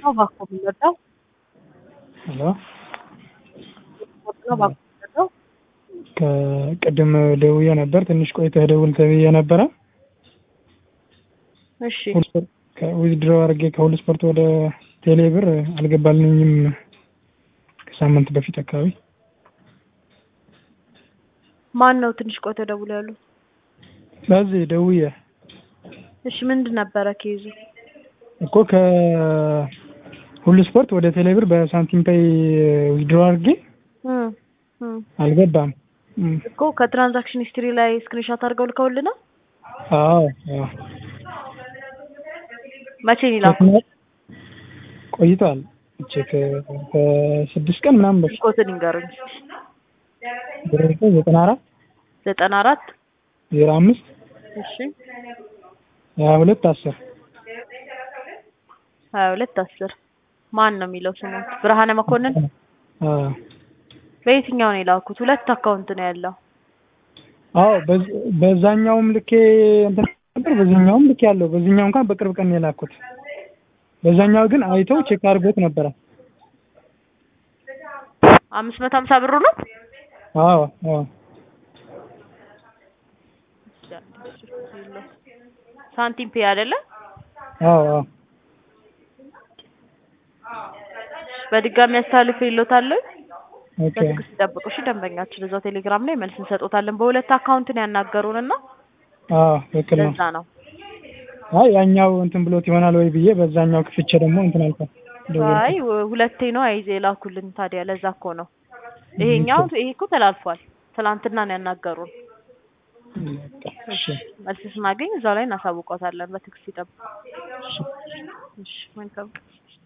ነው እባክዎ የሚወጣው? ሄሎ ስፖርት ነው እባክዎ የሚወጣው? ከቅድም ደውዬ ነበር ትንሽ ቆይተህ ደውል ተብዬ ነበረ። እሺ ዊዝድሮ አድርጌ ከሁሉ ስፖርት ወደ ቴሌ ብር አልገባልኝም ከሳምንት በፊት አካባቢ። ማን ነው ትንሽ ቆይተው ደውሎ ያሉት? በዚህ ደውዬ እሺ ምንድን ነበረ ኬዙ? እኮ ከሁሉ ስፖርት ወደ ቴሌ ብር በሳንቲም ፔይ ዊዝድሮ አድርጌ እም እም አልገባም። እም፣ እኮ ከትራንዛክሽን ሂስትሪ ላይ ስክሪንሾት አድርገው ልከውልናል። አዎ አዎ መቼ ነው የላኩት? ቆይቷል። ቼክ ከስድስት ቀን ምናምን በፊት ኮትን ይንገሩኝ። ዘጠና አራት ዘጠና አራት ዜሮ አምስት እሺ ሀያ ሁለት አስር ሀያ ሁለት አስር ማን ነው የሚለው ስሙ? ብርሃነ መኮንን። አዎ በየትኛው ነው የላኩት? ሁለት አካውንት ነው ያለው። አዎ በዝ- በዛኛውም ልኬ እንትን ነበር በዚህኛውም ልኬ ያለው በዚህኛው እንኳን በቅርብ ቀን ነው የላኩት። በዛኛው ግን አይተው ቼክ አድርጎት ነበረ። አምስት መቶ ሀምሳ ብሩ ነው። አዎ አዎ ሳንቲም ፔ አይደለ? አዎ አዎ በድጋሚ አስተላልፍ ይሎታለሁ። ኦኬ በትዕግስት ይጠብቁ እሺ። ደንበኛችን እዛው ቴሌግራም ላይ መልስ እንሰጦታለን። በሁለት አካውንት ነው ያናገሩንና አዎ ትክክል ነው። ለዛ ነው። አይ ያኛው እንትን ብሎት ይሆናል ወይ ብዬ በዛኛው ክፍቼ ደግሞ እንትን አልኳት። አይ ሁለቴ ነው አይዜ የላኩልን። ታዲያ ለዛ እኮ ነው ይሄኛው ይሄ እኮ ተላልፏል። ትናንትና ነው ያናገሩን። እሺ መልስ ስናገኝ እዛው ላይ እናሳውቀውታለን። በትዕግስት ይጠብቁ። እሺ መልካም